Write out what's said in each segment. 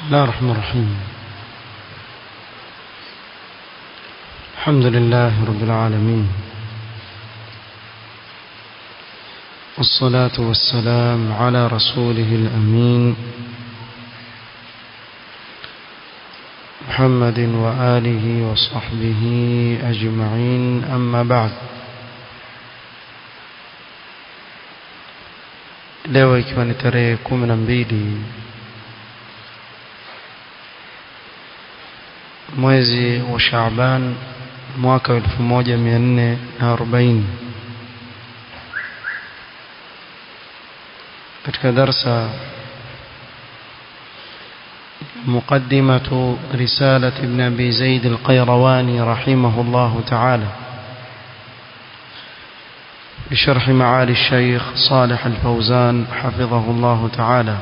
الله الرحمن الرحيم الحمد لله رب العالمين والصلاة والسلام على رسوله الأمين محمد وآله وصحبه أجمعين أما بعد leo ikiwa ni tarehe kumi na mbili mwezi wa Shaaban mwaka wa elfu moja mia nne na arobaini katika darsa مقدمة رسالة ابن أبي زيد القيرواني رحمه الله تعالى بشرح معالي الشيخ صالح الفوزان حفظه الله تعالى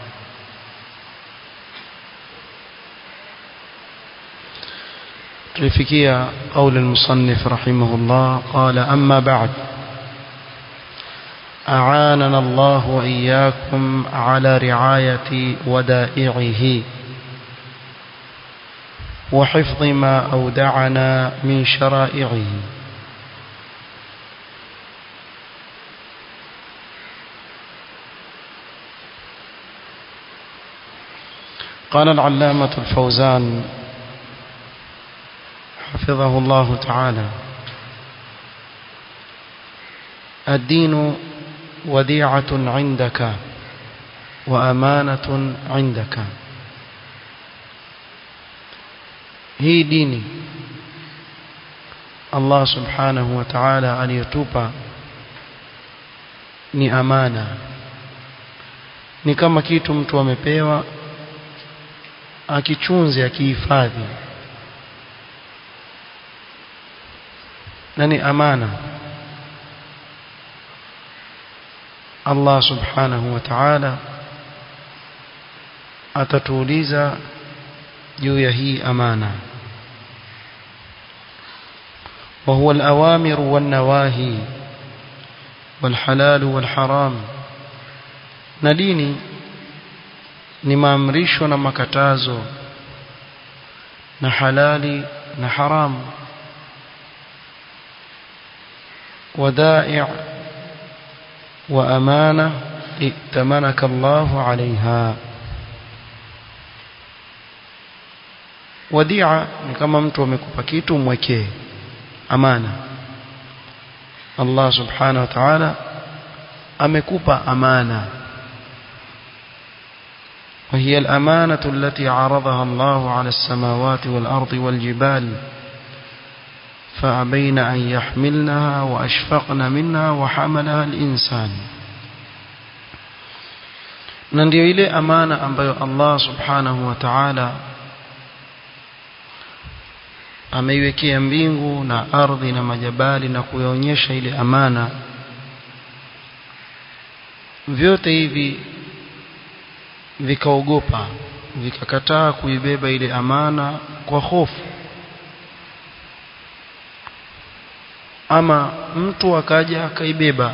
تلفكية قول المصنف رحمه الله قال أما بعد أعاننا الله وإياكم على رعاية ودائعه وحفظ ما أودعنا من شرائعه قال العلامة الفوزان حفظه الله تعالى الدين وديعة عندك وأمانة عندك hii dini Allah subhanahu wa ta'ala aliyotupa ni amana ni kama kitu mtu amepewa akichunze akihifadhi na ni amana Allah subhanahu wa ta'ala atatuuliza juu ya hii amana وهو الأوامر والنواهي والحلال والحرام نديني ni maamrisho na makatazo na halali na haramu ودائع وأمانة ائتمنك الله عليها wadia ni kama mtu amekupa kitu mwekee amana Allah subhanahu wa ta'ala amekupa amana وهي الأمانة التي عرضها الله على السماوات والأرض والجبال فأبين أن يحملنها وأشفقن منها وحملها الإنسان na ndio ile amana ambayo Allah subhanahu wa ta'ala ameiwekea mbingu na ardhi na majabali na kuyaonyesha ile amana vyote hivi vikaogopa vikakataa kuibeba ile amana kwa hofu ama mtu akaja akaibeba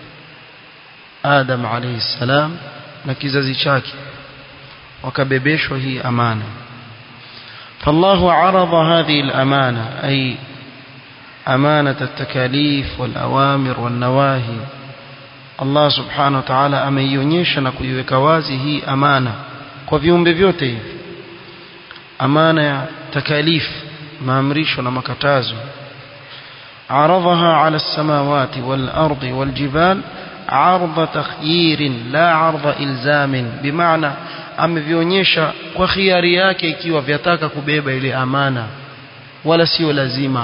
Adam alayhi salam na kizazi chake wakabebeshwa hii amana فالله عرض هذه الأمانة أي أمانة التكاليف والأوامر والنواهي الله سبحانه وتعالى ameionyesha na kuiweka wazi hii amana kwa viumbe vyote hivi amana ya takalif maamrisho na makatazo عرضها على السماوات والأرض والجبال عرض تخيير لا عرض إلزام بمعنى amevionyesha kwa khiari yake ikiwa vyataka kubeba ile amana wala sio lazima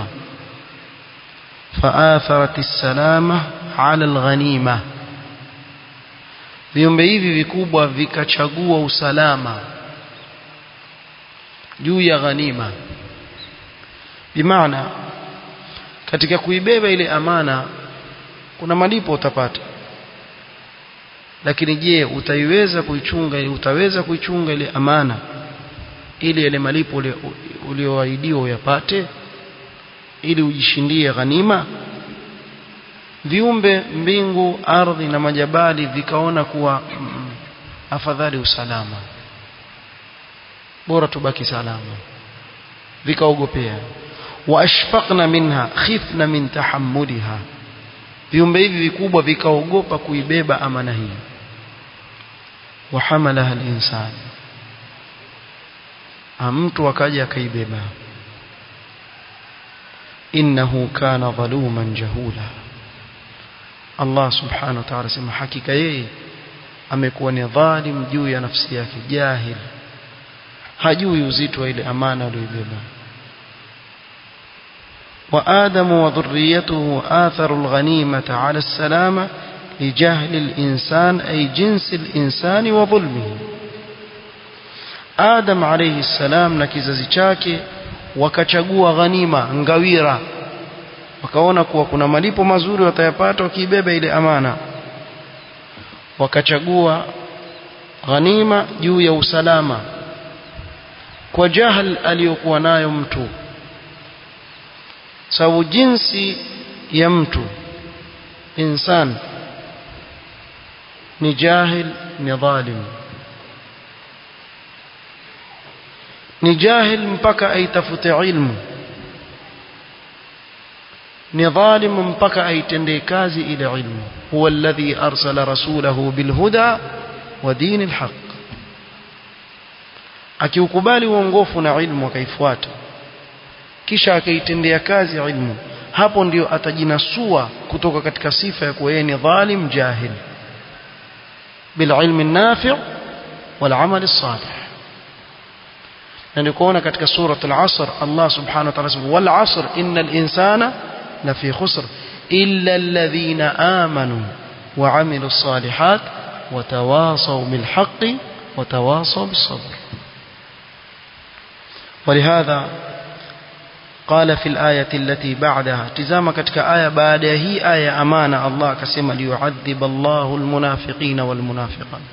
faatharat salama ala alghanima viumbe hivi vikubwa vikachagua usalama juu ya ghanima bimaana katika kuibeba ile amana kuna malipo utapata lakini je utaiweza kuichunga utaweza kuichunga ile amana ili yale malipo ulioahidiwa uyapate ili ujishindie ghanima viumbe mbingu ardhi na majabali vikaona kuwa mm, afadhali usalama bora tubaki salama vikaogopea waashfaqna minha khifna min tahammuliha viumbe hivi vikubwa vikaogopa kuibeba amana hii wahamalaha al-insan mtu akaja akaibeba innahu kana dhaluman jahula Allah subhanahu wa ta'ala sema hakika yeye amekuwa ni dhalim juu ya nafsi yake jahil hajui uzito wa ile amana aliyoibeba وآدم وذريته آثروا الغنيمة على السلامة لجهل الإنسان أي جنس الإنسان وظلمه آدم عليه السلام na kizazi chake wakachagua ghanima ngawira wakaona kuwa kuna malipo mazuri watayapata wakiibeba ile amana wakachagua ghanima juu ya usalama kwa jahal aliyokuwa nayo mtu sababu jinsi ya mtu insan ni jahil ni dhalim ni jahil mpaka aitafute ilmu ni dhalim mpaka aitendee kazi ile ilmu huwa alladhi arsala rasulahu bilhuda wa dini alhaq akiukubali uongofu na ilmu akaifuata kisha akaitendea kazi ilmu hapo ndio atajinasua kutoka katika sifa ya kuwa yeye ni dhalim jahil bililmi nafi' wal amal salih na ndio kuona katika surat al-asr Allah subhanahu wa ta'ala sema wal asr innal insana lafi khusr illa alladhina amanu wa amilus salihat wa tawasaw bil haqqi wa tawasaw bis sabr ولهذا قال في الآية التي بعدها تزام كتك آية بعد هي آية أمانة الله كسم ليعذب الله المنافقين والمنافقات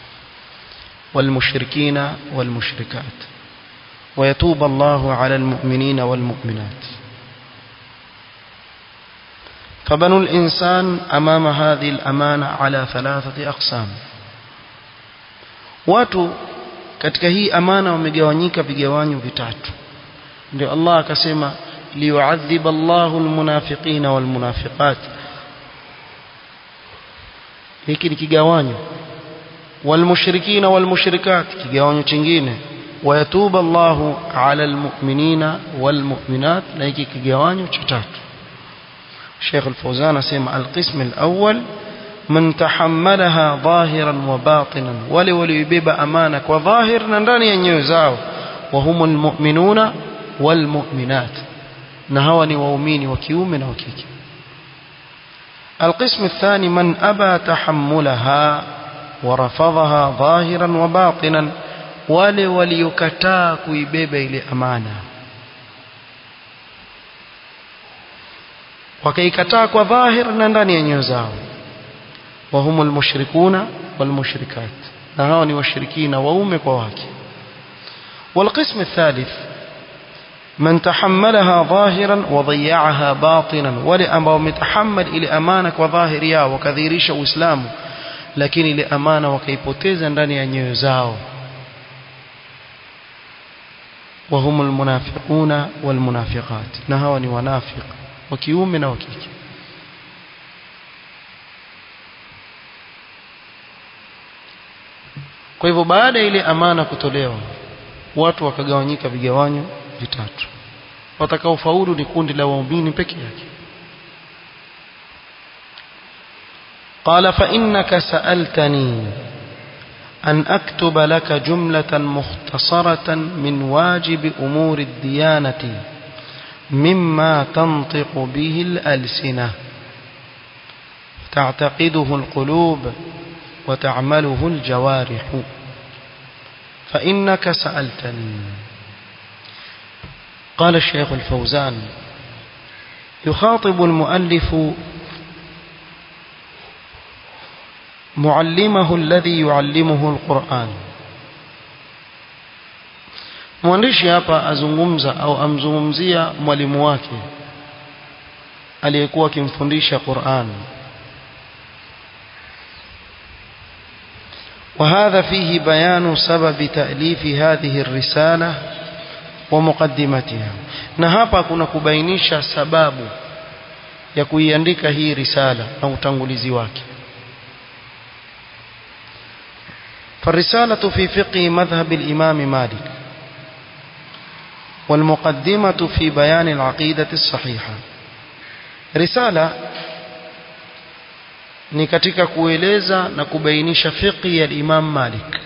والمشركين والمشركات ويتوب الله على المؤمنين والمؤمنات فبنو الإنسان أمام هذه الأمانة على ثلاثة أقسام watu katika hii amana wamegawanyika vigawanyo vitatu ndio Allah akasema liyuadhib Allahu almunafiqina walmunafiqat hiki ni kigawanyo walmushrikina walmushrikat kigawanyo chingine ويتوب الله على المؤمنين والمؤمنات na hiki kigawanyo cha tatu Sheikh Al-Fawzan asema al-qism al-awwal man tahammalaha dhahiran wa batinan wale walioibeba amana kwa dhahir na ndani ya nyoyo zao wa humul mu'minuna wal mu'minat na hawa ni waumini wa kiume na wa kike القسم الثاني من أبى تحملها ورفضها ظاهرا وباطنا wale waliokataa kuibeba ile amana wakaikataa kwa dhahir na ndani ya nyoyo zao wahum almushrikuna walmushrikat na hao ni washirikina waume kwa wake والقسم الثالث من تحملها ظاهرا وضيعها باطنا wale ambao wametahammal ile amana kwa dhahiri yao wakadhihirisha uislamu lakini ile amana wakaipoteza ndani ya nyoyo zao وهم المنافقون والمنافقات نهوا ni wanafiq wa kiume na wa kike kwa hivyo baada ya ile amana kutolewa watu wakagawanyika vigawanyo vitatu watakaofaulu ni kundi la waumini peke yake قال فإنك سألتني أن أكتب لك جملة مختصرة من واجب أمور الديانة مما تنطق به الألسنة تعتقده القلوب وتعمله الجوارح فإنك سألتني قال الشيخ الفوزان يخاطب المؤلف معلمه الذي يعلمه القرآن mwandishi hapa azungumza au amzungumzia mwalimu wake aliyekuwa akimfundisha Qur'an وهذا فيه بيان سبب تأليف هذه الرسالة ومقدمتها na hapa kuna kubainisha sababu ya kuiandika hii risala na utangulizi wake فالرسالة في فقه مذهب الإمام مالك والمقدمة في بيان العقيدة الصحيحة رسالة ni katika kueleza na kubainisha fiqhi ya Imam Malik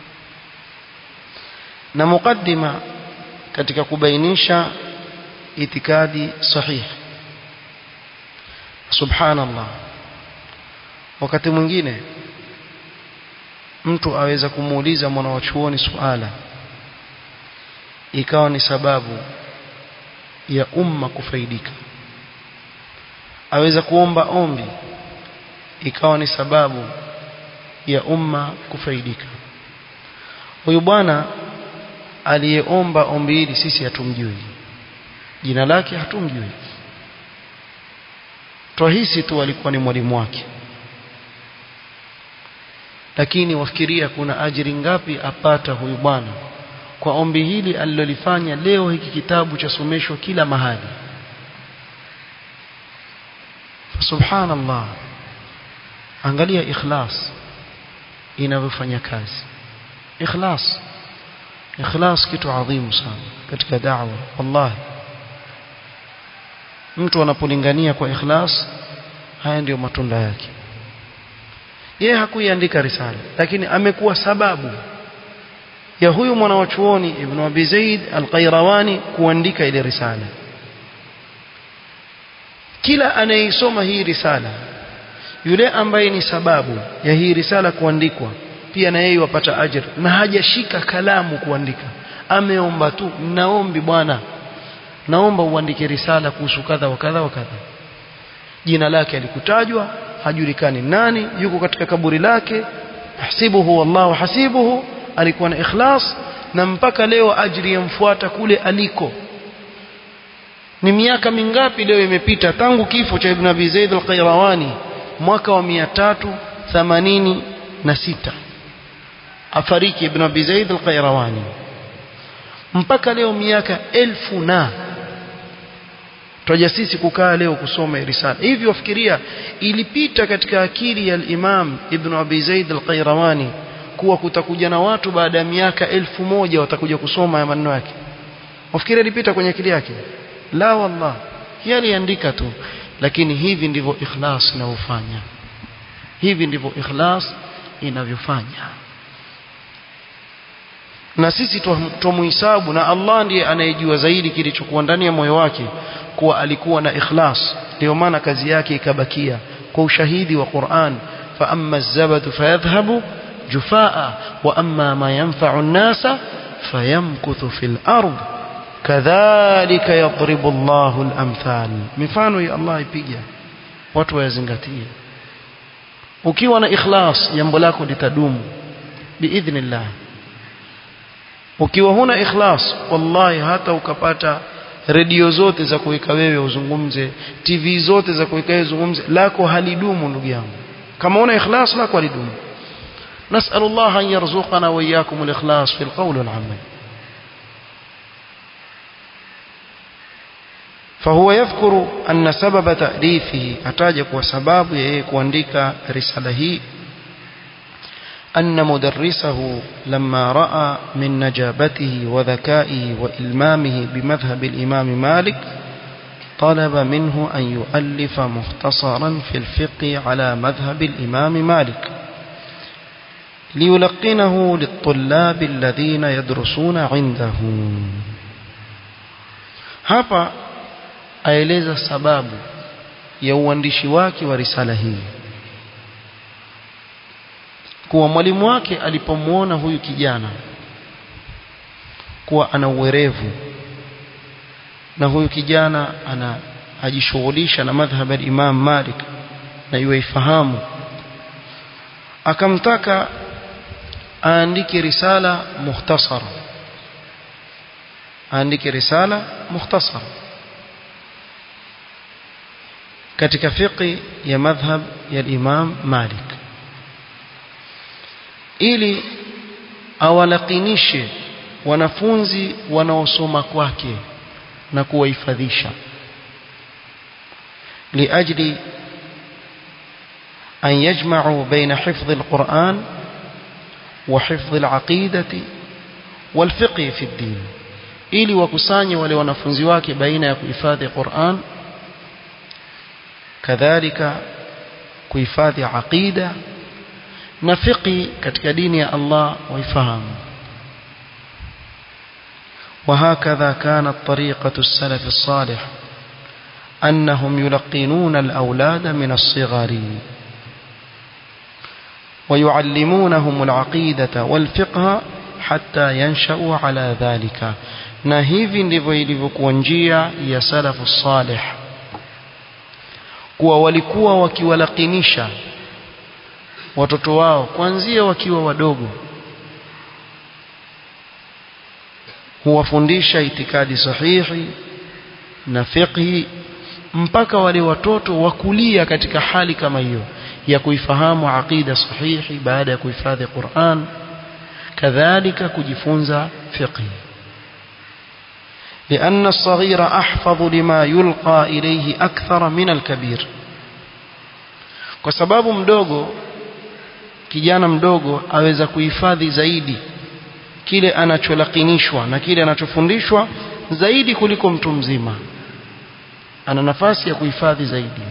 na mukaddima katika kubainisha itikadi sahihi subhanallah wakati mwingine mtu aweza kumuuliza mwana wa chuoni suala ikawa ni sababu ya umma kufaidika aweza kuomba ombi ikawa ni sababu ya umma kufaidika huyu bwana aliyeomba ombi hili sisi hatumjui jina lake hatumjui twahisi tu alikuwa ni mwalimu wake lakini wafikiria kuna ajiri ngapi apata huyu bwana kwa ombi hili alilolifanya leo hiki kitabu chasomeshwa kila mahali subhanallah angalia ikhlas inavyofanya kazi ikhlas ikhlas kitu adhimu sana katika da'wa wallahi mtu anapolingania kwa ikhlas haya ndiyo matunda yake yeye hakuiandika risala lakini amekuwa sababu ya huyu mwana wa chuoni ibn Abi Zaid al-Qayrawani kuandika ile risala kila anayeisoma hii risala yule ambaye ni sababu ya hii risala kuandikwa pia na yeye wapata ajira na hajashika kalamu kuandika ameomba tu naombi bwana naomba uandike risala kuhusu kadha wa kadha wa kadha jina lake alikutajwa hajulikani nani yuko katika kaburi lake hasibuhu wallahu hasibuhu alikuwa na ikhlas na mpaka leo ajiri yamfuata kule aliko ni miaka mingapi leo imepita tangu kifo cha Ibn Abi Zaid al-Qayrawani mwaka wa 386 afariki Ibn Abi Zaid al-Qayrawani mpaka leo miaka elfu na twaja sisi kukaa leo kusoma risala hivi wafikiria ilipita katika akili ya al-Imam Ibn Abi Zaid al-Qayrawani kuwa kutakuja na watu baada ya miaka elfu moja watakuja kusoma ya maneno yake wafikiria ilipita kwenye akili yake la wallah yeye aliandika tu lakini hivi ndivyo ikhlas inavyofanya hivi ndivyo ikhlas inavyofanya na sisi tumuhisabu na Allah ndiye anayejua zaidi kilichokuwa ndani ya moyo wake kuwa alikuwa na ikhlas ndio maana kazi yake ikabakia kwa ushahidi wa Qur'an fa amma az-zabadu fayadhhabu jufaa wa amma ma yanfa'u an-nasa fayamkuthu fil ard kadhalika yadribu Allahu al-amthal mifano ya Allah ipiga watu wayazingatie ukiwa na ikhlas jambo lako litadumu biidhnillah ukiwa huna ikhlas wallahi hata ukapata redio zote za kuweka wewe uzungumze TV zote za kuweka wewe uzungumze lako halidumu ndugu yangu kama una ikhlas lako halidumu نسأل الله أن يرزقنا وإياكم الإخلاص في القول والعمل فهو يذكر أن سبب تأليفه أتاجك وسباب يكوندك رساله أن مدرسه لما رأى من نجابته وذكائه وإلمامه بمذهب الإمام مالك طلب منه أن يؤلف مختصرا في الفقه على مذهب الإمام مالك ليلقنه للطلاب الذين يدرسون عنده hapa aeleza sababu ya uandishi wake wa risala hii kuwa mwalimu wake alipomwona huyu kijana kuwa ana uwerevu na huyu kijana ana ajishughulisha na madhhab ya Imam Malik na yuifahamu akamtaka aandike risala mukhtasara aandike risala mukhtasara katika fiqi ya madhhab ya Imam Malik ili awalakinishe wanafunzi wanaosoma kwake na kuwahifadhisha liajli an yajma'u baina hifdhi alquran wa hifdhi alaqidati walfiqh fi ad-din ili wakusanye wale wanafunzi wake baina ya kuhifadhi Qur'an kadhalika kuhifadhi aqida na fiqi katika dini ya Allah waifahamu وهكذا كانت طريقة السلف الصالح أنهم يلقنون الأولاد من الصغر ويعلمونهم العقيدة والفقه حتى ينشأوا على ذلك na hivi ndivyo ilivyokuwa njia ya salafu salih kuwa walikuwa wakiwalakinisha watoto wao kuanzia wakiwa wadogo huwafundisha itikadi sahihi na fiqhi mpaka wale watoto wakulia katika hali kama hiyo ya kuifahamu aqida sahihi baada ya kuhifadhi Qur'an kadhalika kujifunza fiqhi لأن الصغير أحفظ لما يلقى إليه أكثر من الكبير kwa sababu mdogo kijana mdogo aweza kuhifadhi zaidi kile anacholakinishwa na kile anachofundishwa zaidi kuliko mtu mzima ana nafasi ya kuhifadhi zaidi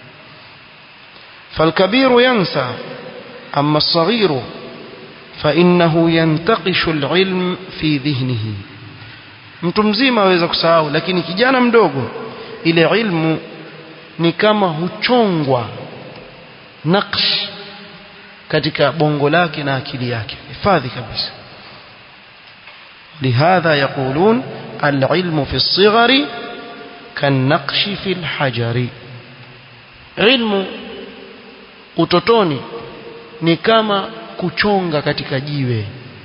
فالكبير ينسى أما الصغير فإنه ينتقش العلم في ذهنه mtu mzima aweza kusahau lakini kijana mdogo ile ilmu ni kama huchongwa naksh katika bongo lake na akili yake hifadhi kabisa لهذا يقولون العلم في الصغر كالنقش في الحجر علم utotoni ni kama kuchonga katika jiwe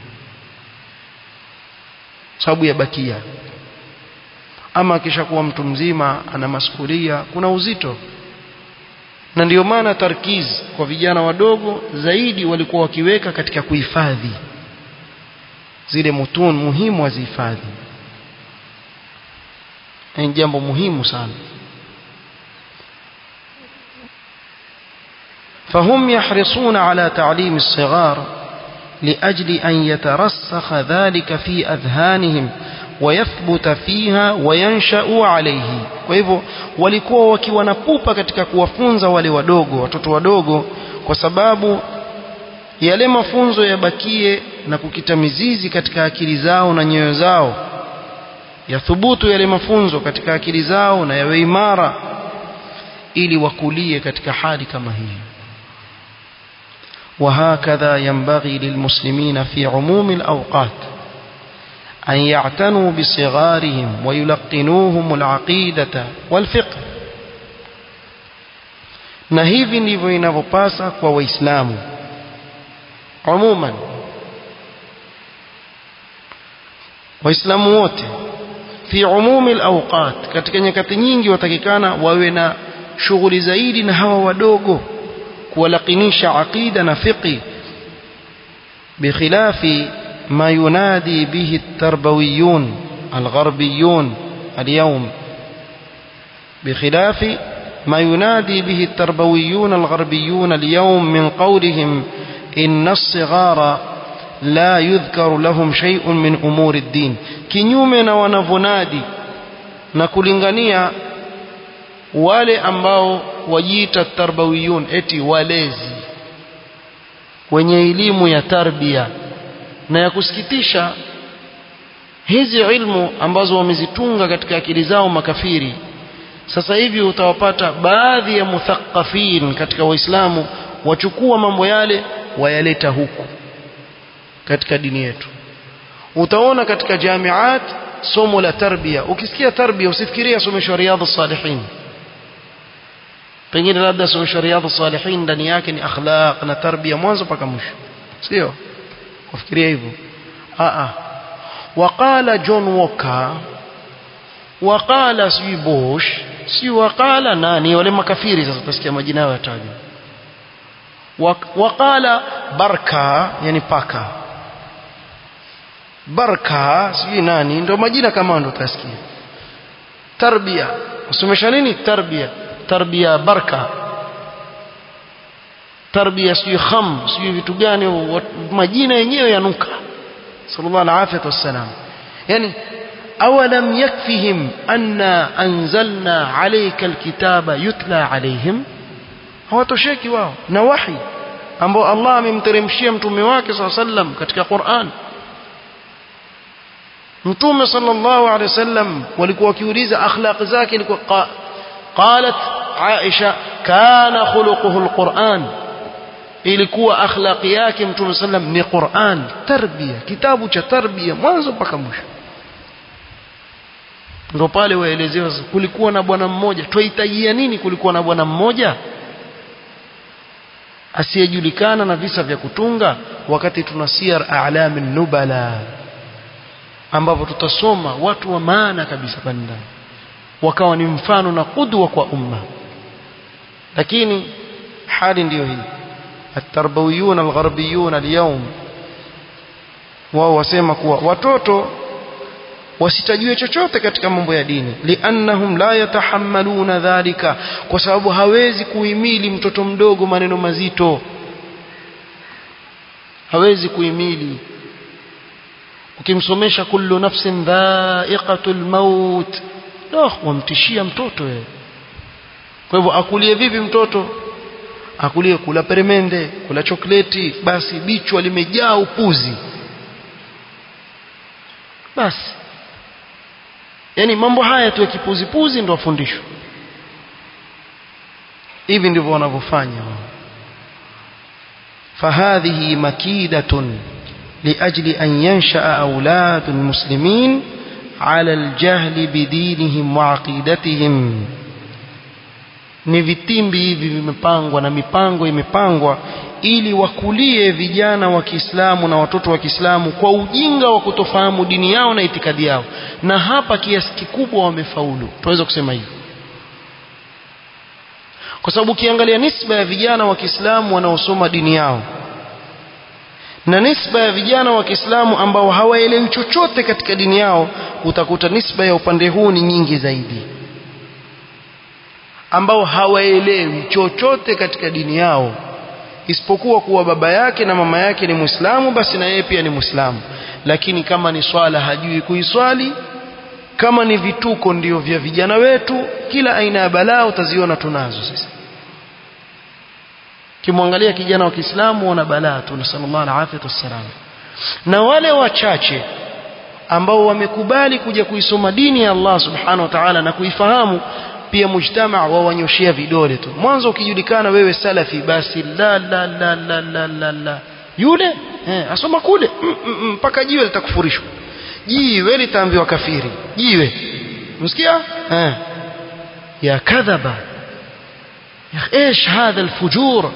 sababu ya bakia ama akishakuwa mtu mzima ana masukulia kuna uzito na ndiyo maana tarkiz kwa vijana wadogo zaidi walikuwa wakiweka katika kuhifadhi zile mutun muhimu wazihifadhi ni jambo muhimu sana فهم يحرصون على تعليم الصغار لأجل أن يترسخ ذلك في أذهانهم ويثبت فيها وينشأ عليه kwa hivyo walikuwa wakiwa na pupa katika kuwafunza wale wadogo watoto wadogo kwa sababu yale mafunzo yabakie na kukita mizizi katika akili zao na nyoyo zao yathubutu yale mafunzo katika akili zao na yawe imara ili wakulie katika hali kama hii وهكذا ينبغي للمسلمين في عموم الأوقات أن يعتنوا بصغارهم ويلقنوهم العقيدة والفقه na hivi ndivyo inavyopasa kwa waislamu umuman waislamu wote fi umumi alawqat katika nyakati nyingi watakikana wawe na shughuli zaidi na hawa wadogo kuwalakinisha aqida na fiqi bikhilafi ما ينادي به التربويون الغربيون اليوم بخلاف ما ينادي به التربويون الغربيون اليوم من قولهم إن الصغار لا يذكر لهم شيء من أمور الدين kinyume wanavonadi na kulingania wale ambao wajiita tarbawiyun eti walezi wenye elimu ya tarbia na ya kusikitisha hizi ilmu ambazo wamezitunga katika akili zao makafiri sasa hivi utawapata baadhi ya muthaqafin katika waislamu wachukua mambo yale wayaleta huku katika dini yetu utaona katika jamiat somo la tarbia ukisikia tarbia usifikiria somesho riadha salihin pengine labda somesho riadha salihin ndani yake ni akhlaq na tarbia mwanzo mpaka mwisho sio kufikiria hivyo a waqala John Walker waqala sijui Bush si waqala nani wale makafiri sasa utasikia majina yao yatajwa waqala barka yani paka barka sijui nani ndio majina kama ndo utasikia tarbia usomesha nini tarbia tarbia barka tarbia sijui kham sijui vitu gani majina yenyewe yanuka sallallahu alaihi wasallam yani awalam yakfihim anna anzalna alayka alkitaba yutla alaihim hawatosheki wao na wahi ambao Allah amemteremshia mtume wake sallallahu alaihi wasallam katika Qur'an mtume sallallahu alaihi wasallam walikuwa wakiuliza akhlaq zake ilikuwa qalat Aisha kana khuluquhu alquran ilikuwa akhlaqi yake mtume sallam ni Qur'an tarbia kitabu cha tarbia mwanzo mpaka mwisho ndo pale waelezewa kulikuwa na bwana mmoja twahitajia nini kulikuwa na bwana mmoja asiyejulikana na visa vya kutunga wakati tuna siyar a'lamin nubala ambapo tutasoma watu wa maana kabisa banda wakawa ni mfano na kudwa kwa umma lakini hali ndiyo hii التربويون الغربيون اليوم wao wasema kuwa watoto wasitajue chochote katika mambo ya dini liannahum la yatahammaluna dhalika kwa sababu hawezi kuhimili mtoto mdogo maneno mazito hawezi kuhimili ukimsomesha kullu nafsin dha'iqatul maut no wamtishia mtoto wewe kwa hivyo akulie vipi mtoto akulie kula peremende kula chokleti basi bichwa limejaa upuzi basi yani mambo haya tu ya kipuzipuzi ndio wafundishwa hivi ndivyo wanavyofanya فهذه مكيدة لأجل أن ينشأ أولاد المسلمين على الجهل بدينهم وعقيدتهم ni vitimbi hivi vimepangwa na mipango imepangwa ili wakulie vijana wa Kiislamu na watoto wa Kiislamu kwa ujinga wa kutofahamu dini yao na itikadi yao na hapa kiasi kikubwa wamefaulu tunaweza kusema hivyo kwa sababu ukiangalia nisba ya vijana wa Kiislamu wanaosoma dini yao na nisba ya vijana wa Kiislamu ambao hawaelewi chochote katika dini yao utakuta nisba ya upande huu ni nyingi zaidi ambao hawaelewi chochote katika dini yao isipokuwa kuwa baba yake na mama yake ni Muislamu basi na yeye pia ni Muislamu lakini kama ni swala hajui kuiswali kama ni vituko ndio vya vijana wetu kila aina ya balaa utaziona tunazo sasa kimwangalia kijana wa Kiislamu wana balaa tu nasallallahu alaihi wasallam na wale wachache ambao wamekubali kuja kuisoma dini ya Allah subhanahu wa ta'ala na kuifahamu pia mujtama wawanyoshia vidole tu mwanzo ukijulikana wewe salafi basi la la la la la la, la. yule eh, asoma kule mpaka mm, mm, jiwe litakufurishwa jiwe litaambiwa kafiri jiwe msikia eh ya kadhaba ya ايش هذا الفجور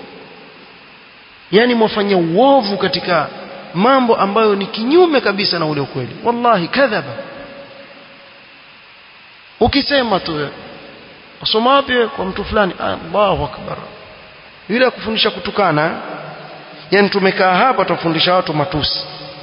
yani mwafanya uovu katika mambo ambayo ni kinyume kabisa na ule ukweli wallahi kadhaba ukisema tu usoma wapi kwa mtu fulani Allahu akbar yule akufundisha kutukana yani tumekaa hapa tufundisha watu matusi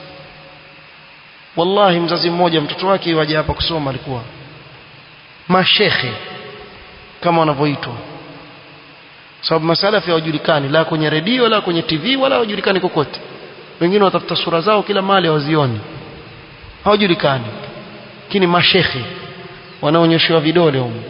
wallahi mzazi mmoja mtoto wake waje hapa kusoma alikuwa mashekhe kama wanavyoitwa sababu masalafi hawajulikani la kwenye redio la kwenye TV wala hawajulikani kokote wengine watafuta sura zao kila mahali hawazioni hawajulikani lakini mashekhe wanaonyeshewa vidole huko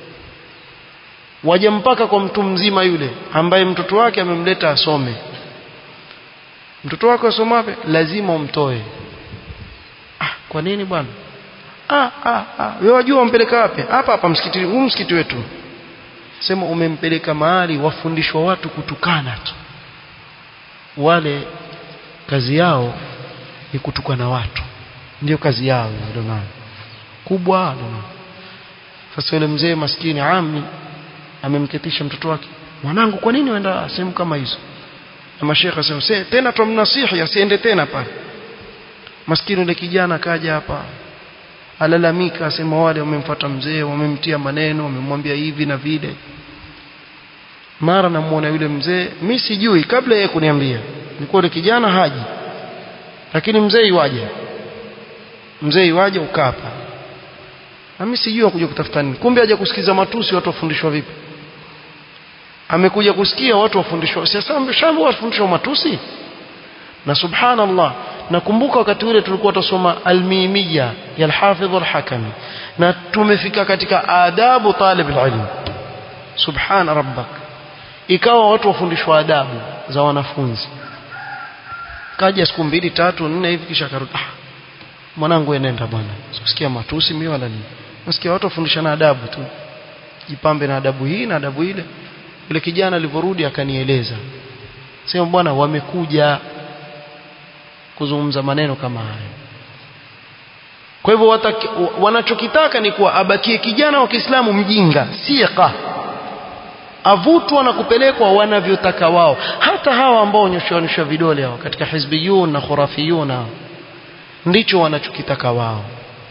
waje mpaka kwa mtu mzima yule ambaye mtoto wake amemleta asome mtoto wake asoma wapi lazima umtoe ah kwa nini bwana ah ah ah wewe wajua umpeleka wapi hapa hapa msikiti huu msikiti wetu sema umempeleka mahali wafundishwa watu kutukana tu wale kazi yao ni kutukana watu ndio kazi yao ndio maana kubwa ndio sasa yule mzee maskini ami amemketisha mtoto wake mwanangu kwa nini uenda sehemu kama hizo na mashekhe asema se tena tumnasihi asiende tena pale maskini yule kijana kaja hapa alalamika asema wale wamemfuata mzee wamemtia maneno wamemwambia hivi na vile mara namuona yule mzee mi sijui kabla yeye kuniambia nilikuwa yule kijana haji lakini mzee iwaje mzee iwaje ukaa hapa na mimi sijui akuja kutafuta nini kumbe haja kusikiza matusi watu wafundishwa vipi amekuja kusikia watu wafundishwa sasa shambo wafundishwa matusi na subhanallah nakumbuka wakati ule tulikuwa tusoma almimia ya alhafidh alhakami na tumefika katika adabu talib alilm subhan rabbak ikawa watu wafundishwa adabu za wanafunzi kaja siku mbili tatu nne hivi kisha karudi ah mwanangu enenda bwana sikusikia matusi mimi wala nini nasikia watu wafundishana adabu tu jipambe na adabu hii na adabu ile yule kijana alivyorudi akanieleza sema bwana wamekuja kuzungumza maneno kama hayo kwa hivyo wanachokitaka ni kuwa abakie kijana wa Kiislamu mjinga siqa avutwa na kupelekwa wanavyotaka wao hata hawa ambao wanyoshaonyesha vidole hao katika hizbiyun na khurafiyun hao ndicho wanachokitaka wao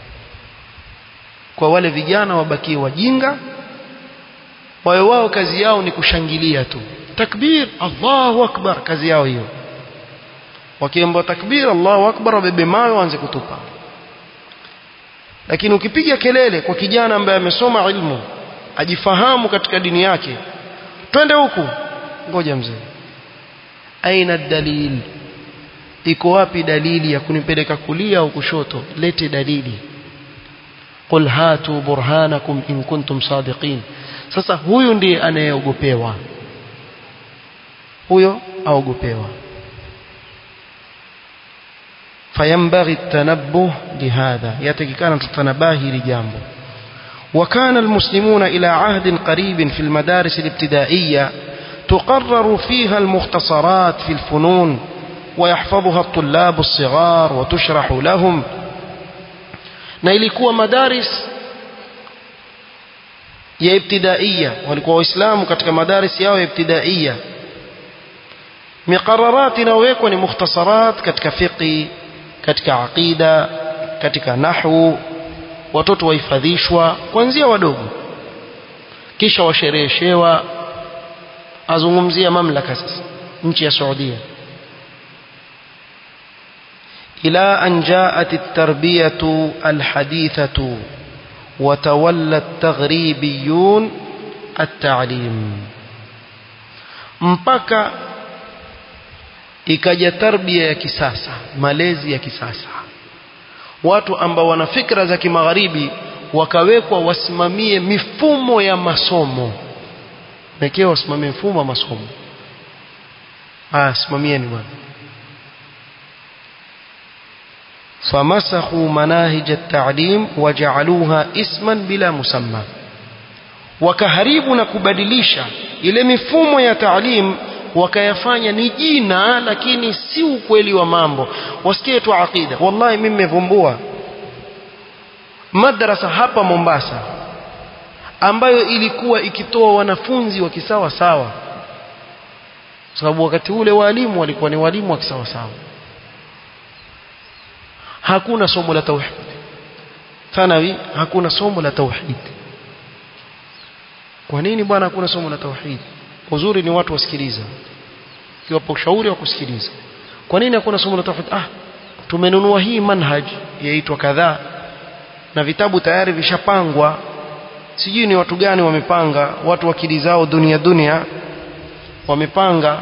kwa wale vijana wabakie wajinga wawe wao kazi yao ni kushangilia tu takbir Allahu akbar kazi yao hiyo wakiomba takbir Allahu akbar wabebe mawe waanze kutupa lakini ukipiga kelele kwa kijana ambaye amesoma ilmu ajifahamu katika dini yake twende huku ngoja mzee aina dalil iko wapi dalili ya kunipeleka kulia au kushoto lete dalili qul hatu burhanakum in kuntum sadiqin sasa huyu ndiye anayeogopewa huyo aogopewa فينبغي التنبه لهذا يتكيكان تتنباهي لجامبه وكان المسلمون إلى عهد قريب في المدارس الابتدائية تقرر فيها المختصرات في الفنون ويحفظها الطلاب الصغار وتشرح لهم na ilikuwa madaris ya ibtidaiya walikuwa waislamu katika madaris yao ya ibtidaiya miqararat inayowekwa ni mukhtasarat katika fiqi katika aqida katika nahwu watoto wahifadhishwa kuanzia wadogo kisha washereheshewa azungumzia mamlaka sasa nchi ya Saudia إلى أن جاءت التربية الحديثة وتولى التغريبيون التعليم mpaka ikaja tarbia ya kisasa malezi ya kisasa watu ambao wana fikra za kimagharibi wakawekwa wasimamie mifumo ya masomo mekewa wasimamie mfumo wa masomo ah simamieni bwana فمسخوا مناهج التعليم وجعلوها اسما بلا مسمى wakaharibu na kubadilisha ile mifumo ya taalim wakayafanya ni jina lakini si ukweli wa mambo wasikie tu aqida wallahi mimi nimevumbua madrasa hapa Mombasa ambayo ilikuwa ikitoa wanafunzi wa kisawa sawa sababu wakati ule walimu walikuwa ni walimu wa kisawa sawa hakuna somo la tauhid thanawi hakuna somo la tauhid kwa nini bwana hakuna somo la tauhid uzuri ni watu wasikiliza kiwapo ushauri wa kusikiliza kwa nini hakuna somo la tauhid ah tumenunua hii manhaj yaitwa kadhaa na vitabu tayari vishapangwa sijui ni watu gani wamepanga watu wakili zao dunia dunia wamepanga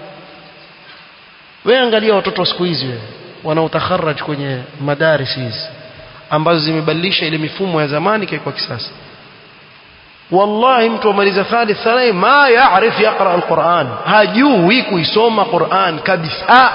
wewe angalia watoto wa siku hizi wewe wanaotakharaj kwenye madaris hizi ambazo zimebadilisha ile mifumo ya zamani kwa kisasa wallahi mtu amaliza thalith thanawi ma yaarif yaqra alquran hajui kuisoma quran kabisa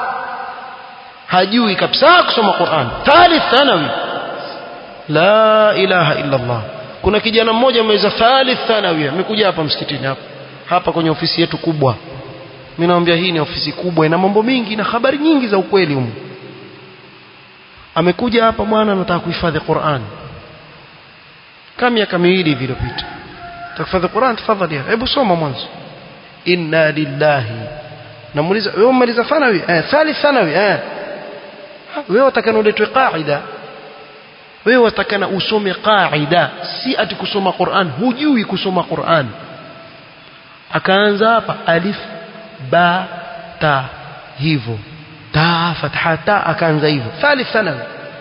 hajui kabisa kusoma quran thalith thanawi la ilaha illa allah kuna kijana mmoja ameweza thalith thanawi amekuja hapa msikitini hapa hapa kwenye ofisi yetu kubwa mimi naambia hii ni ofisi kubwa ina mambo mingi na habari nyingi za ukweli humu amekuja hapa bwana anataka kuhifadhi Qur'an kama miaka miwili iliyopita tahifadhi Qur'an tafadhali hebu soma mwanzo inna lillahi namuuliza wewe umaliza thanawi eh thalith thanawi eh wewe utakana uletwe qaida wewe utakana usome qaida si ati kusoma Qur'an hujui kusoma Qur'an akaanza hapa alif ba ta hivyo ta fatha ta akaanza hivyo thalith thanawi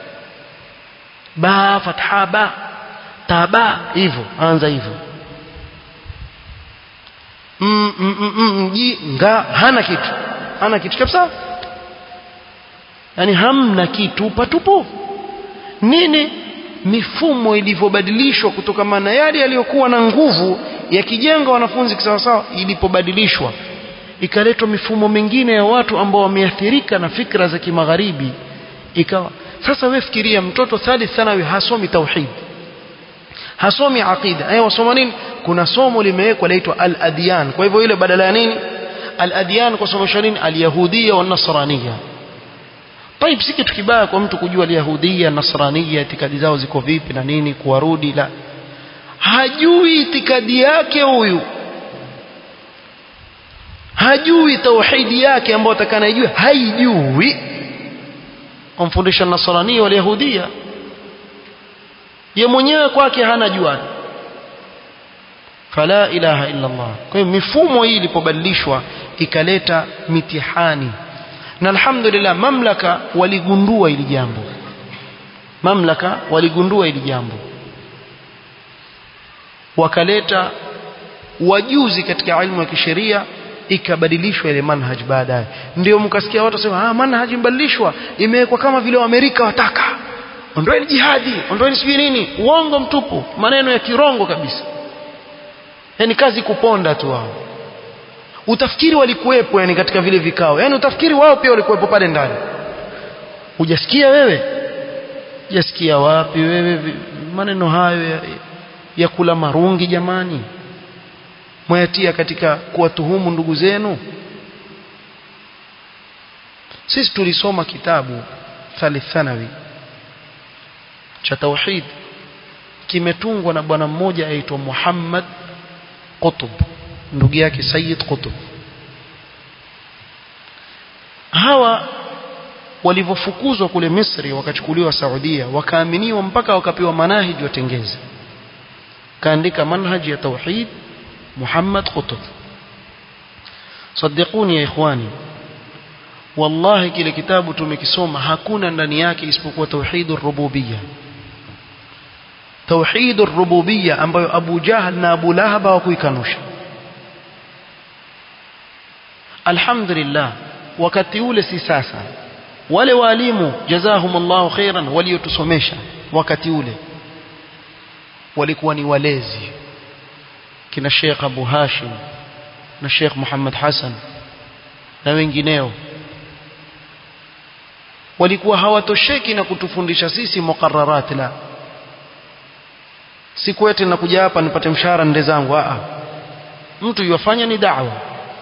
ba fatha ba ta ba hivyo anza hivyo mm, mm, mm, mm, ji nga hana kitu hana kitu kabisa yani hamna kitu patupu nini mifumo ilivyobadilishwa kutokana na yale yaliyokuwa na nguvu yakijenga wanafunzi kisawasawa ilipobadilishwa ikaletwa mifumo mingine ya watu ambao wameathirika na fikra za kimagharibi ikawa sasa wewe fikiria mtoto thalith thanawi hasomi tauhid hasomi aqida eh wasoma nini kuna somo limewekwa laitwa al-adyan kwa hivyo ile badala ya nini al-adyan kwa somo nini al-yahudia wa nasraniya طيب si kitu kibaya kwa mtu kujua al-yahudia nasraniya itikadi zao ziko vipi na nini kuwarudi la hajui itikadi yake huyu hajui tauhidi yake ambayo atakana ijue haijui kumfundisha nasrania wal yahudia ye mwenyewe kwake hana juani fala ilaha illa Allah kwa hiyo mifumo hii ilipobadilishwa ikaleta mitihani na alhamdulillah mamlaka waligundua hili jambo mamlaka waligundua hili jambo wakaleta wajuzi katika ilmu ya kisheria ikabadilishwa ile manhaj baadaye ndio mkasikia watu wasema ah manhaj imebadilishwa imewekwa kama vile Waamerika wataka ondoeni jihadi ondoeni sijui nini uongo mtupu maneno ya kirongo kabisa yani kazi kuponda tu wao utafikiri walikuwepo yani katika vile vikao yani utafikiri wao pia walikuwepo pale ndani hujasikia wewe hujasikia wapi wewe maneno hayo ya, ya kula marungi jamani mwayatia katika kuwatuhumu ndugu zenu sisi tulisoma kitabu thalith thanawi cha tauhid kimetungwa na bwana mmoja aitwa Muhammad Qutb ndugu yake Sayyid Qutb hawa walivyofukuzwa kule Misri wakachukuliwa Saudia wakaaminiwa mpaka wakapewa manahiji watengeze kaandika manhaji ya tauhid محمد قطب صدقوني يا إخواني والله kile kitabu tumekisoma hakuna ndani yake isipokuwa tauhidur rububiyya tauhidur rububiyya ambayo Abu Jahal na Abu Lahab hawakuikanusha alhamdulillah wakati ule si sasa wale walimu jazahumullahu khairan waliotusomesha wakati ule walikuwa ni walezi kina Sheikh Abu Hashim na Sheikh Muhammad Hassan na wengineo walikuwa hawatosheki na kutufundisha sisi muqarrarat la siku eti nakuja hapa nipate mshahara nde zangu a mtu yofanya ni da'wa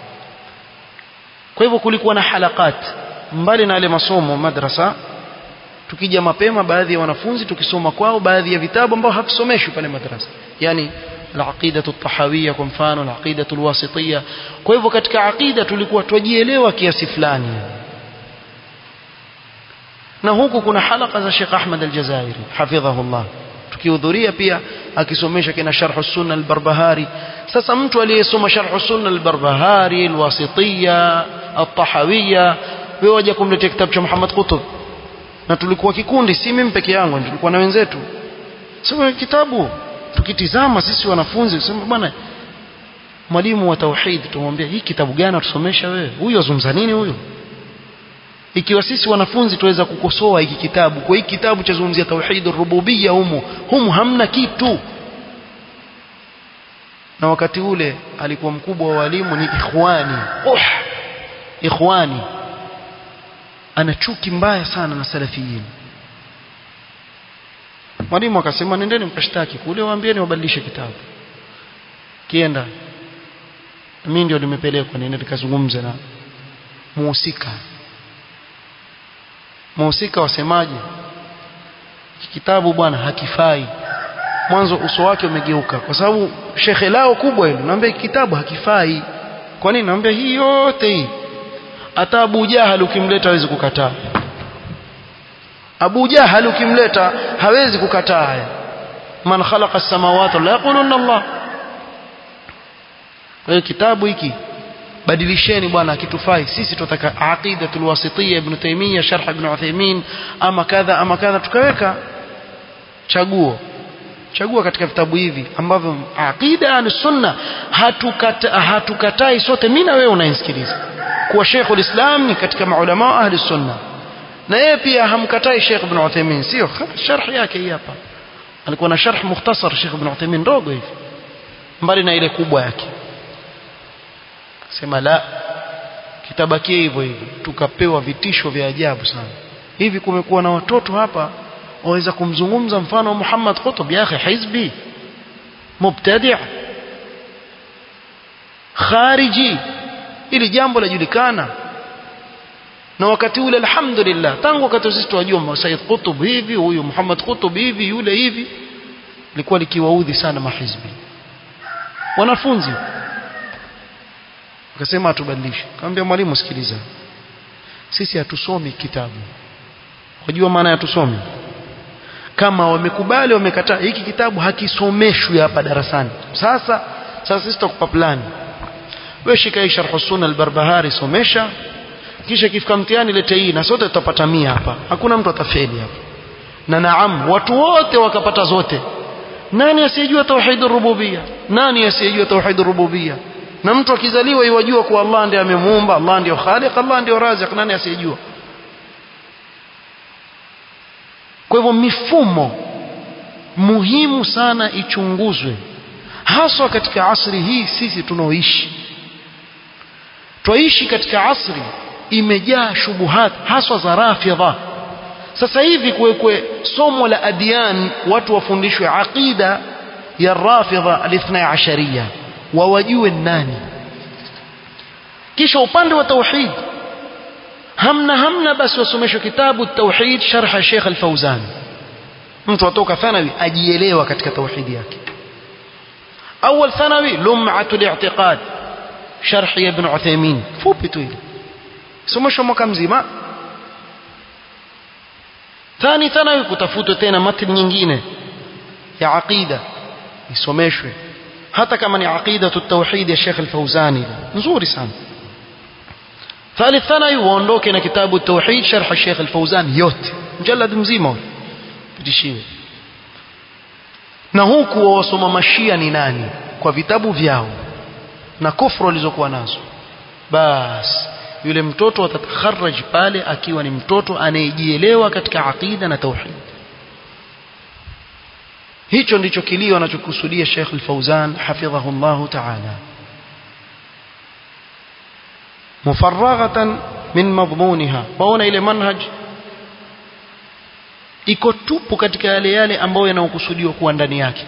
kwa hivyo kulikuwa na halakat mbali na yale masomo madrasa tukija mapema baadhi ya wanafunzi tukisoma kwao baadhi ya vitabu ambao havisomeshwi pale madrasa yani العقيدة الطحاوية kwa mfano العقيدة الواسطية kwa hivyo katika aqida tulikuwa tujielewa kiasi fulani na huku kuna halaka za Sheikh Ahmad Al-Jazairi hafidhahullah tukihudhuria pia akisomesha kina Sharh Sunna Al-Barbahari sasa mtu aliyesoma Sharh Sunna Al-Barbahari Al-Wasitiyya Al-Tahawiyya wewe waje kumletea kitabu cha Muhammad Qutb na tulikuwa kikundi si mimi peke yangu tulikuwa na wenzetu soma kitabu tukitizama sisi wanafunzi tuseme bwana mwalimu wa tauhid tumwambia hii kitabu gani atusomesha wewe huyu azungumza nini huyu ikiwa sisi wanafunzi tuweza kukosoa hiki kitabu kwa hiki kitabu cha zungumzia tauhid rububiyya humu humu hamna kitu na wakati ule alikuwa mkubwa wa walimu ni ikhwani oh ikhwani ana chuki mbaya sana na salafiyin mwalimu akasema nendeni mkashtaki kule waambieni wabadilishe kitabu kienda mimi ndio nimepelekwa niende nikazungumze na muhusika muhusika wasemaje kitabu bwana hakifai mwanzo uso wake umegeuka kwa sababu shekhe lao kubwa hilo naambia kitabu hakifai kwa nini naambia hii yote hii hata Abu Jahal ukimleta hawezi kukataa Abu Jahal ukimleta hawezi kukataa haya man khalaqa as-samawati la yaquluna Allah wewe kitabu hiki badilisheni bwana kitufai sisi tunataka aqidatul wasitiyya ibn taymiyyah sharh ibn uthaymeen ama kadha ama kadha tukaweka chaguo chagua katika vitabu hivi ambavyo aqida al-sunna hatukatai hatukatai sote mimi na wewe unanisikiliza kuwa Sheikh ulislam ni katika maulama wa ahli sunna na yeye pia hamkatai Sheikh ibn Uthaymeen sio sharh yake hii hapa alikuwa na sharh mukhtasar Sheikh ibn Uthaymeen ndogo hivi mbali na ile kubwa yake sema la kitabakie hivyo hivyo tukapewa vitisho vya ajabu sana hivi kumekuwa na watoto hapa waweza kumzungumza mfano wa Muhammad Qutb ya akhi hizbi mubtadi' khariji ili jambo lajulikana na wakati ule alhamdulillah tangu wakati sisi tunajua Said Qutb hivi huyu Muhammad Qutb hivi yule hivi likuwa likiwaudhi sana mahizbi wanafunzi akasema atubadilishe akamwambia mwalimu sikiliza sisi hatusomi kitabu wajua maana ya tusomi kama wamekubali wamekataa hiki kitabu hakisomeshwi hapa darasani sasa sasa sisi tutakupa plani wewe shika hii sharh sunna al-barbahari somesha kisha kifika mtihani lete hii na sote tutapata mia hapa hakuna mtu atafeli hapa na naam watu wote wakapata zote nani asiyejua tauhid rububia nani asiyejua tauhid rububia na mtu akizaliwa yajua kuwa Allah ndiye amemuumba Allah ndiye khaliq Allah ndiye razik nani asiyejua kwa hivyo mifumo muhimu sana ichunguzwe haswa katika asri hii sisi tunaoishi twaishi katika asri imejaa shubuhat haswa za rafidha sasa hivi kuwekwe somo la adiyan watu wafundishwe aqida ya rafidha alithna ashariya wawajue nani kisha upande wa tauhid hamna hamna basi wasomeshwe kitabu tauhid sharh Sheikh Al-Fauzan mtu atoka thanawi ajielewa katika tauhid yake awal thanawi lum'atul i'tiqad sharh ibn Uthaymeen fupi tu ile someshwa mwaka mzima thani thanawi kutafutwa tena matn nyingine ya aqida isomeshwe hata kama ni aqida tauhid ya Sheikh Al-Fauzani nzuri sana ثالث ثانوي waondoke na kitabu tauhid sharh Sheikh Al-Fauzan yote mjalad mzima pitishiwe na huku wasoma mashia ni nani kwa vitabu vyao na kufru walizokuwa nazo bas yule mtoto atatakharaj pale akiwa ni mtoto anayejielewa katika aqida na tauhid hicho ndicho kilio anachokusudia Sheikh Al-Fauzan hafidhahu Allah ta'ala mufarraghatan min madhmuniha waona ile manhaj iko tupu katika yale yale ambayo yanayokusudiwa kuwa ndani yake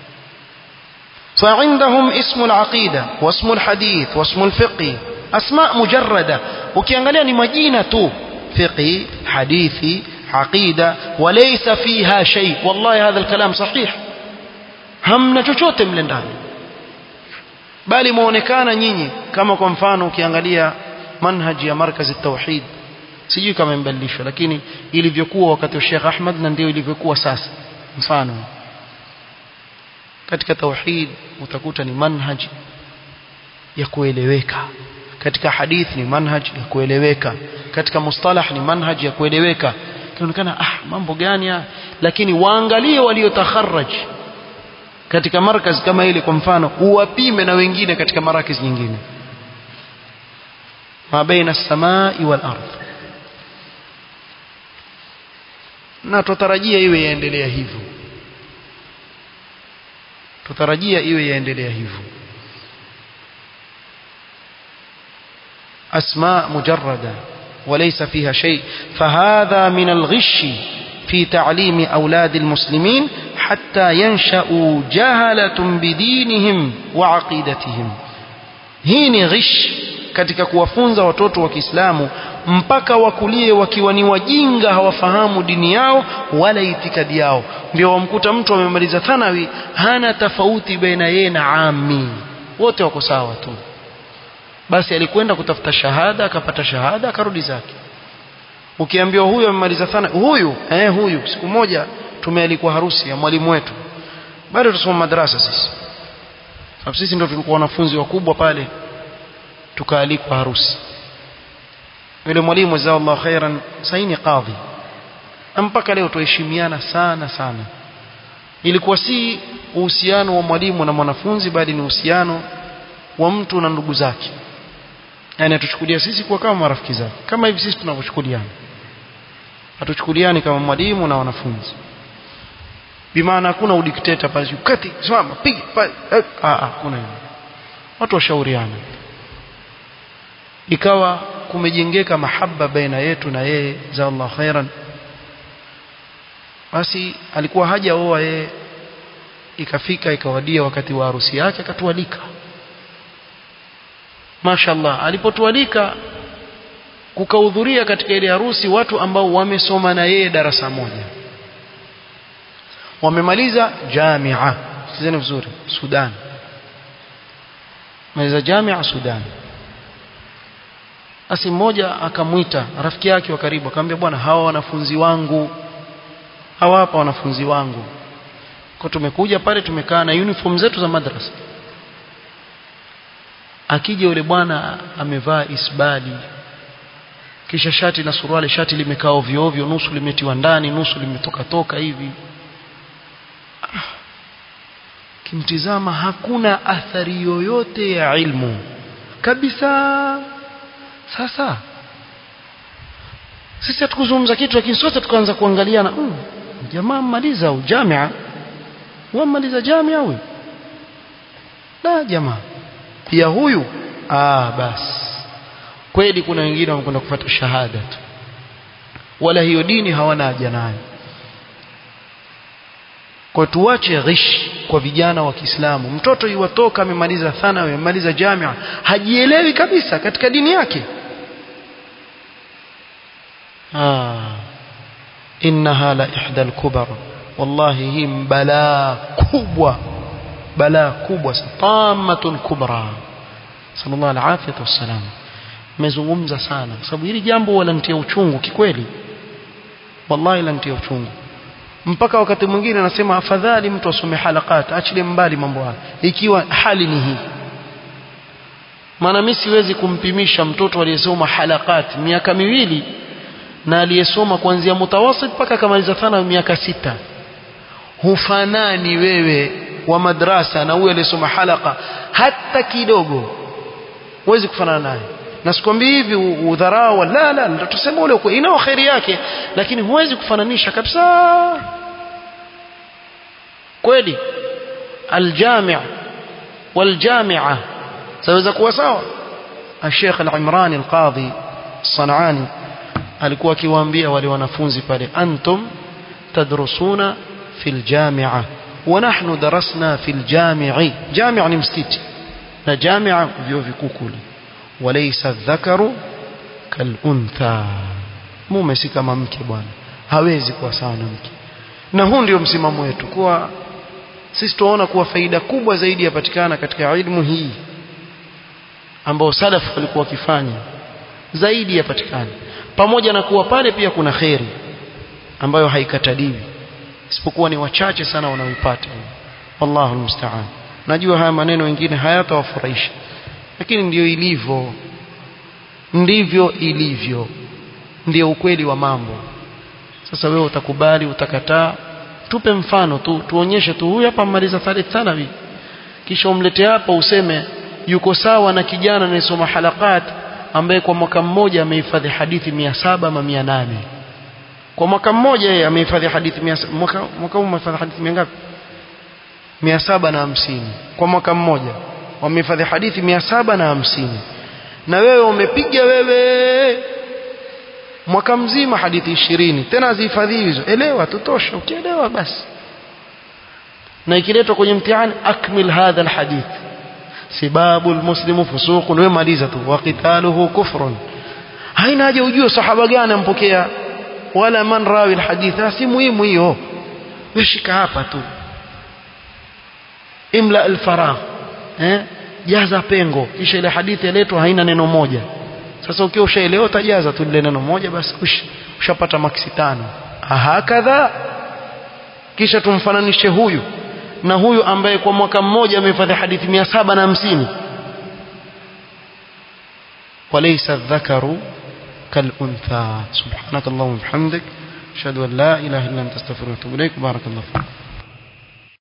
فعندهم اسم العقيدة واسم الحديث واسم الفقه أسماء مجردة ukiangalia ni majina tu fiqhi hadithi aqida walaysa fiha shay wallahi hadha alkalam sahih hamna chochote mle ndani bali muonekana nyinyi kama kwa mfano ukiangalia manhaji ya markazi tauhid sijui kama imebadilishwa lakini ilivyokuwa wakati wa Sheikh Ahmad na ndio ilivyokuwa sasa mfano katika tauhid utakuta ni manhaj ya kueleweka katika hadith ni manhaj ya kueleweka katika mustalah ni manhaj ya kueleweka kinaonekana ah mambo gani haya lakini waangalie waliotakharraj katika markaz kama ile kwa mfano uwapime na wengine katika marakis nyingine ma baina samai wal ardh na tutarajia iwe yaendelea hivyo tutarajia iwe yaendelea hivyo أسماء مجردة وليس فيها شيء فهذا من الغش في تعليم أولاد المسلمين حتى ينشأوا جهلة بدينهم وعقيدتهم هين غش katika kuwafunza watoto wa Kiislamu mpaka wakulie wakiwa ni wajinga hawafahamu dini yao wala itikadi yao ndio wamkuta mtu amemaliza thanawi hana tofauti baina yeye na ami wote wako sawa tu basi alikwenda kutafuta shahada akapata shahada akarudi zake ukiambiwa huyu amemaliza thana huyu eh huyu siku moja tumealikwa harusi ya mwalimu wetu bado tusoma madrasa sisi sababu sisi ndio tulikuwa wanafunzi wakubwa pale tukaalikwa harusi yule mwalimu jazakallahu khairan saini qadhi mpaka leo tuheshimiana sana sana ilikuwa si uhusiano wa mwalimu na mwanafunzi bali ni uhusiano wa mtu na ndugu zake yani atuchukulia sisi kuwa kama marafiki zake kama hivi sisi tunavyochukuliana hatuchukuliani kama mwalimu na wanafunzi bimaana hakuna udikteta pale kati simama piga ah ah kuna hivyo watu washauriana ikawa kumejengeka mahaba baina yetu na yeye za Allah khairan basi alikuwa haja oa yeye ikafika ikawadia wakati wa harusi yake akatualika mashallah alipotualika kukahudhuria katika ile harusi watu ambao wamesoma na yeye darasa moja wamemaliza jamia sikizeni vizuri Sudan maliza jamia Sudan basi mmoja akamwita rafiki yake wa karibu akamwambia bwana hawa wanafunzi wangu hawa hapa wanafunzi wangu kwa tumekuja pale tumekaa na uniform zetu za madrasa akija yule bwana amevaa isbali kisha shati na suruali shati limekaa ovyo ovyo nusu limetiwa ndani nusu limetoka toka hivi ah. kimtizama hakuna athari yoyote ya ilmu kabisa sasa sisi hatukuzungumza kitu lakini sote tukaanza kuangaliana mm, jamaa mmaliza au jamia wamaliza jamia huyu la jamaa pia huyu ah basi kweli kuna wengine wamekwenda kufuata shahada tu wala hiyo dini hawana haja nayo kwa tuache ghish kwa vijana wa Kiislamu mtoto yuwatoka amemaliza thanawi amemaliza jamia hajielewi kabisa katika dini yake ah innaha la ihda al-kubar wallahi hii balaa kubwa balaa kubwa tamatun kubra sallallahu alaihi wasallam mezungumza sana kwa sababu hili jambo wala nitia uchungu kikweli wallahi la nitia uchungu mpaka wakati mwingine anasema afadhali mtu asome halakat achilie mbali mambo haya ikiwa hali ni hii maana mimi siwezi kumpimisha mtoto aliyesoma halakat miaka miwili na aliyesoma kuanzia mutawasit mpaka akamaliza thana miaka sita hufanani wewe wa madrasa na huyo aliyesoma halaka hata kidogo huwezi kufanana naye na sikwambii hivi udharau la la tuseme ule ukweli inao khairi yake lakini huwezi kufananisha kabisa kweli aljami' waljami'a saweza kuwa sawa الشيخ العمراني القاضي الصنعاني alikuwa akiwaambia wale wanafunzi pale antum tadrusuna fil jami'a wa nahnu darasna fil jami'i jami' ni msikiti na jami'a vyo vikuu kule walaysa dhakaru kal untha mume si kama mke bwana hawezi kuwa sawa na mke na huu ndio msimamo wetu kuwa sisi tunaona kuwa faida kubwa zaidi yapatikana katika ilmu hii ambao salaf walikuwa wakifanya zaidi yapatikana pamoja na kuwa pale pia kuna kheri ambayo haikataliwi isipokuwa ni wachache sana wanaoipata wallahu almusta'an najua haya maneno mengine hayatawafurahisha lakini ndiyo ilivyo ndivyo ilivyo ndio ukweli wa mambo sasa wewe utakubali utakataa tupe mfano tu tuonyeshe tu huyu hapa mmaliza thalith thanawi kisha umlete hapa useme yuko sawa na kijana anayesoma halakat ambaye kwa mwaka mmoja amehifadhi hadithi mia saba ama mia nane kwa mwaka mmoja yeye amehifadhi hadithi mia mwaka mwaka huu amehifadhi hadithi mia ngapi mia saba na hamsini kwa mwaka mmoja wamehifadhi hadithi mia saba na hamsini na wewe umepiga wewe mwaka mzima hadithi ishirini tena zihifadhi hizo elewa tutosha ukielewa basi na ikiletwa kwenye mtihani akmil hadha alhadith sibabu almuslimu fusuqun wewe maliza tu wa qitaluhu kufrun haina haja ujue sahaba gani ampokea wala man rawi alhadith si muhimu hiyo weshika hapa tu imla alfaragh eh jaza pengo kisha ile hadithi iletwa haina neno moja sasa ukiwa ushaelewa utajaza tu ile neno moja basi ushapata maksi tano hakadha kisha tumfananishe huyu na huyu ambaye kwa mwaka mmoja amehifadhi hadithi 750 وليس الذكر كالأنثى سبحانك اللهم وبحمدك أشهد أن لا إله إلا أنت استغفرك وأتوب إليك بارك الله فيك